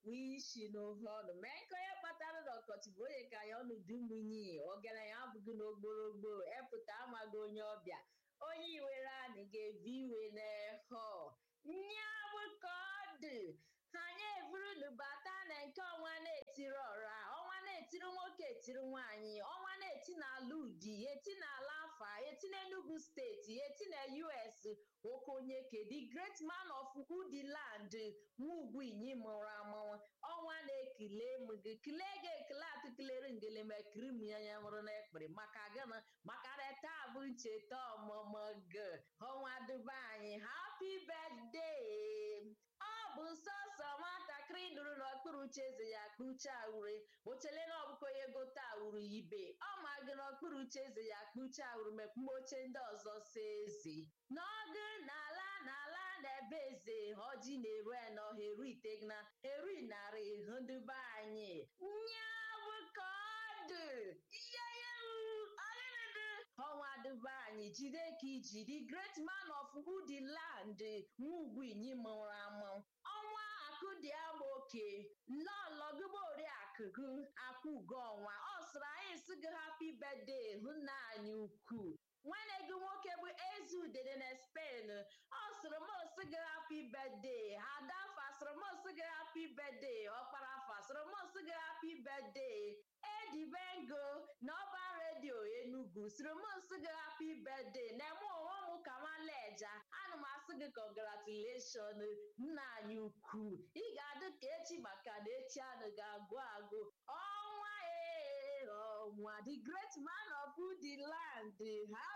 na-ekpu isi n'ụfọdụ mee nke onye kpatara na ọkọchị bụ onye ka ya ọnụ dị munyi ọgaranya abụghị n'ogborogbo epụta amaghị onye ọbịa onye iwere anị ga-evi iwe n'ehọ nya bụ ka ọ dị anyị evurunu bata na nke ọnwa na-etiri ọra ọnwa na-etiri nwoke etiri nwaanyị ọnwa na-eti n'ala udi eti n'ala afa eti n'Enugu steeti eti na US okonye ke the great man of udi land nwugwu inyi mụrụ amụrụ ọnwa na-ekele m gị kele gị ekele atụkelere ngelemekiri m ya ya mụrụ n'ekpere maka gịnị maka na taa bụ ncheta ọmụmụ gị ọnwa duba anyị happy birthday ọ bụ sọsọ nwatakịrị nụrụ n'okpuru uche eze ya kpucha ure ochele na ọbụkọ onye gote awuru ibe ọ ma gị n'okpuru uche eze ya kpucha awuru mekpuma oche ndị ọzọ sa eze n'ọgụ n'ala n'ala na-ebe eze ọjị na-eru n'ọha eru itegna eru narị ndụbe anyị nya bụ ka ọ dị ihe ya ọgịnịdị ọnwa dụba anyị jide ka iji the great man of udi land nwugwu inyi mụrụ amụ ọnwa akụdị oke lọlọgụba oriakụgụ akwụgo ọnwa ọ sịrị anyị sị gị happy birthday hụ nna anyị ukwu nwanne gị nwoke bụ eze udede na spen ọ sịrị m osi gị happy birthday ada fasịrị m osi gị happy birthday ọkpara fasịrị m osi gị happy birthday edibengo na ọba redio enugu sịrị m nsị gị happy birthday na-eme onwe m ka maleja ana m asị gị congratulation nna anyị ukwu ị ga-adị ka echi maka na echi anụ ga-agụ agụ ọnwa ee ọnwa the great man of the land